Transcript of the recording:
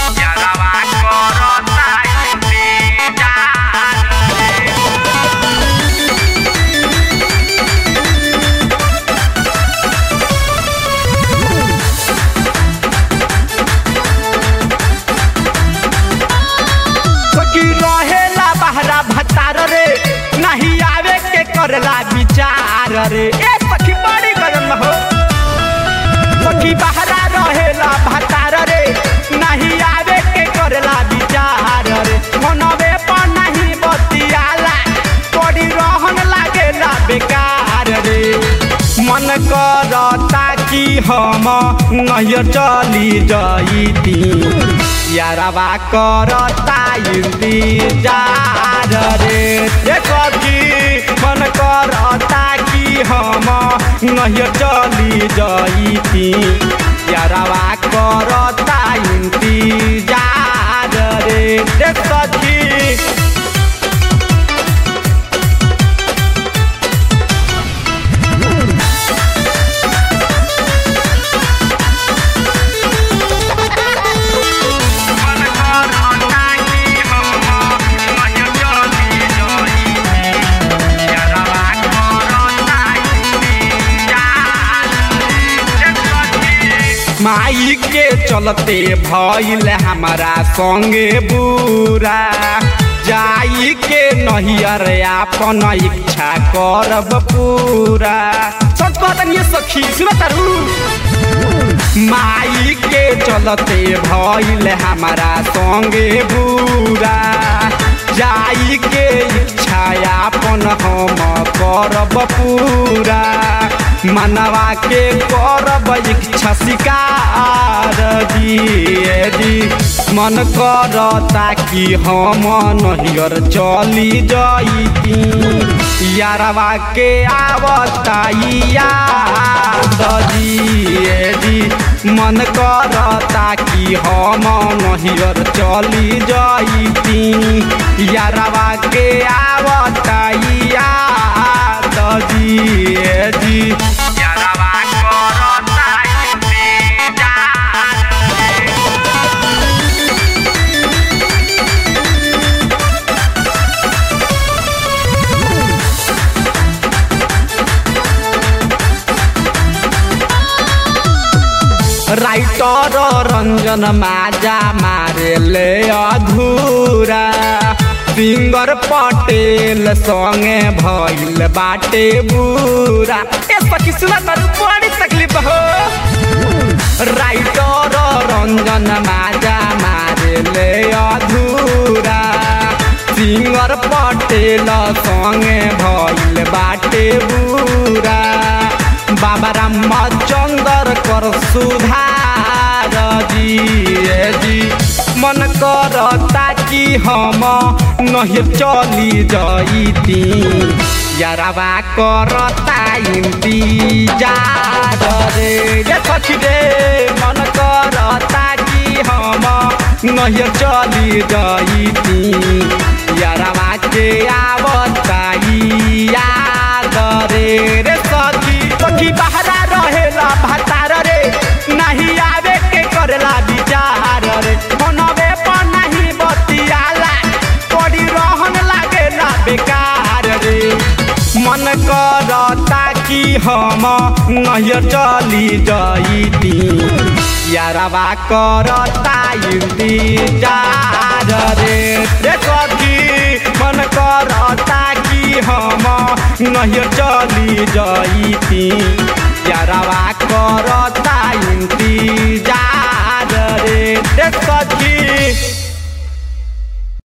यारवा करता इंतजार रे सखी रहेला बहरा भतार रे नहीं आवे के करला विचार रे ए सखी बड़ी गरम हो सखी बहरा रहेला भतार रे नहीं आवे के करला विचार रे मनवे पर नहीं बतियाला बड़ी रहन लागेला बेकार रे मन करता कि हम नहीं चली जईती यारवा करता इंतजार रे देखो कि मन करता कि हम नहीं चली जईती यारवा करता इंतजार रे देखो कि मन करता कि हम नहीं चली जईती यारवा करता इंतजार रे देखो माई के चलते भइल हमारा संगे बुरा जाई के नहियर आपन इच्छा करब पूरा सच बात ये सखी सुन तारू माई के चलते भइल हमारा संगे बुरा जाई के इच्छा आपन हम करब पूरा मनवा के करब इच्छा शिकार जी मन करता कि हम नहियर चली जईती यारवा के आवता याद जी मन करता कि हम नहियर चली जईती यारवा के आवता याद जी यारवा करता इंतजार रे राइटर रंजन माजा मारे ले अधूरा सिंगर पटेल संगे भइल बाटे बुरा ए सखी सुना तारू बड़ी तकलीफ हो राइटर रंजन माजा मारे ले अधूरा सिंगर पटेल संगे भइल बाटे बुरा बाबा रामचंद्र कर सुधार जी ए जी मन करता कि हम नहीं चली जईती यारवा करता इंतजार रे ये सखी रे मन करता कि हम नहीं चली जईती यारवा के आवता याद रे रे सखी सखी बहरा रहेला भतार रे नहीं आवे के करला विचार रे मनवे पर नहीं बतियाला बड़ी रहन लागेला बेकार रे मन करता कि हम नहीं चली जईती यारवा करता इंतजार रे रे सखी मन करता कि हम नहीं चली जईती यारवा करता इंतजार